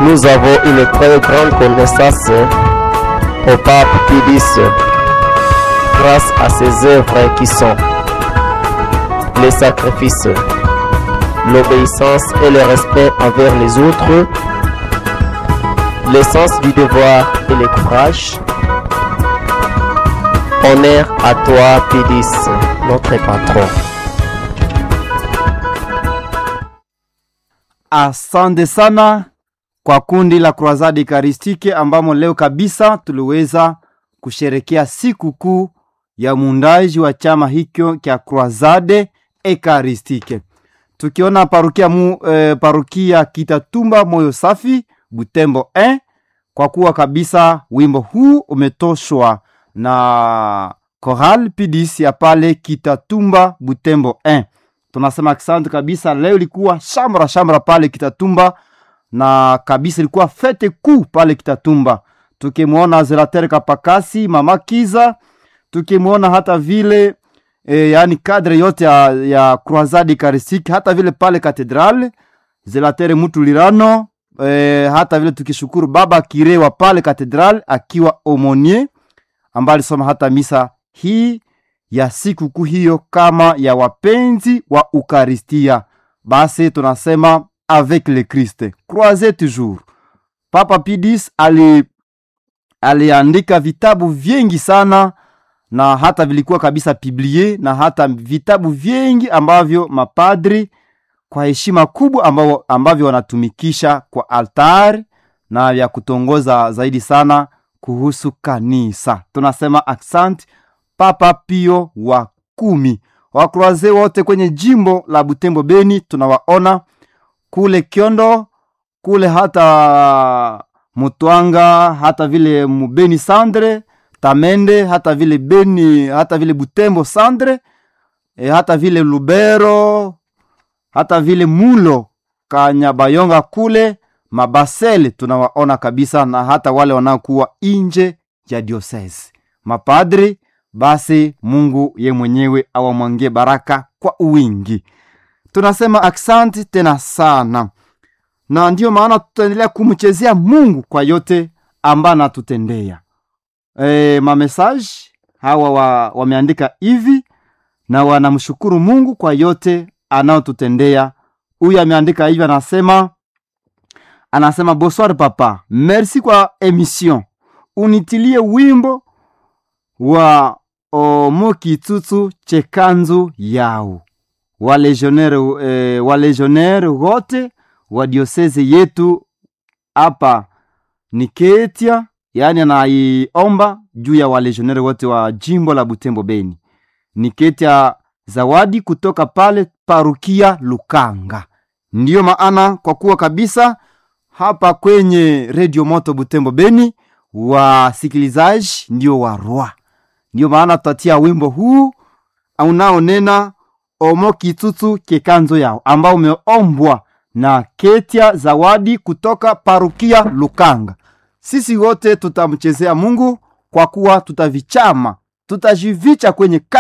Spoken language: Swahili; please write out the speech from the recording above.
Nous avons une très grande connaissance au pape Pie X grâce à ses œuvres qui sont les sacrifices, l'obéissance et le respect envers les autres, le sens du devoir et le courage. Honneur à toi, Pie X, notre patron. Asante sana kwa kundi la Croisade Eucharistique ambamo leo kabisa tuliweza kusherekea siku kuu ya muundaji wa chama hicho cha Croisade Eucharistique. Tukiona parukia mu, eh, parukia Kitatumba moyo safi Butembo 1 kwa kuwa kabisa wimbo huu umetoshwa na Choral Pidis ya pale Kitatumba Butembo 1 tunasema asante kabisa. Leo ilikuwa shamra shamra pale Kitatumba na kabisa ilikuwa fete kuu pale Kitatumba, tukimwona Zelater Kapakasi, mama Kiza, tukimwona hata vile e, yani kadre yote ya, ya Croisade Eucharistique, hata vile pale Katedrale Zelater Mutulirano e, hata vile tukishukuru baba Kire wa pale Katedrale akiwa omonier ambaye alisoma hata misa hii ya sikukuu hiyo kama ya wapenzi wa Ukaristia. Basi tunasema avec le Christ croisez toujours. Papa Pidis ali aliandika vitabu vingi sana na hata vilikuwa kabisa biblie na hata vitabu vingi ambavyo mapadri kwa heshima kubwa ambavyo, ambavyo wanatumikisha kwa altari na vya kutongoza zaidi sana kuhusu kanisa. Tunasema asante Papa Pio wa kumi. Wakroaze wote kwenye jimbo la Butembo Beni tunawaona kule Kiondo, kule hata Mutwanga, hata vile Mubeni Sandre, Tamende, hata vile Beni, hata vile Butembo Sandre, e, hata vile Lubero, hata vile Mulo Kanyabayonga kule Mabasele tunawaona kabisa, na hata wale wanaokuwa nje ya diocese mapadri basi Mungu ye mwenyewe awamwangie baraka kwa uwingi. Tunasema aksanti tena sana, na ndiyo maana tutaendelea kumchezea Mungu kwa yote ambayo anatutendea. E, mamesaji hawa wa, wameandika hivi na wanamshukuru Mungu kwa yote anayotutendea. Huyu ameandika hivi, anasema anasema bonsoir papa, merci kwa emission, unitilie wimbo wa omo kitutu chekanzu yao walegionnaire eh, walegionnaire wote wa dioseze yetu hapa ni Ketia, yaani anaiomba juu ya walegionnaire wote wa jimbo la Butembo Beni. Ni Ketia zawadi kutoka pale parukia Lukanga. Ndiyo maana kwa kuwa kabisa hapa kwenye Radio Moto Butembo Beni wasikilizaji ndio warwa ndiyo maana tutatia wimbo huu unaonena omo kitutu kekanzo yao ambao umeombwa na Ketia Zawadi kutoka parukia Lukanga. Sisi wote tutamchezea Mungu kwa kuwa tutavichama, tutajivicha kwenye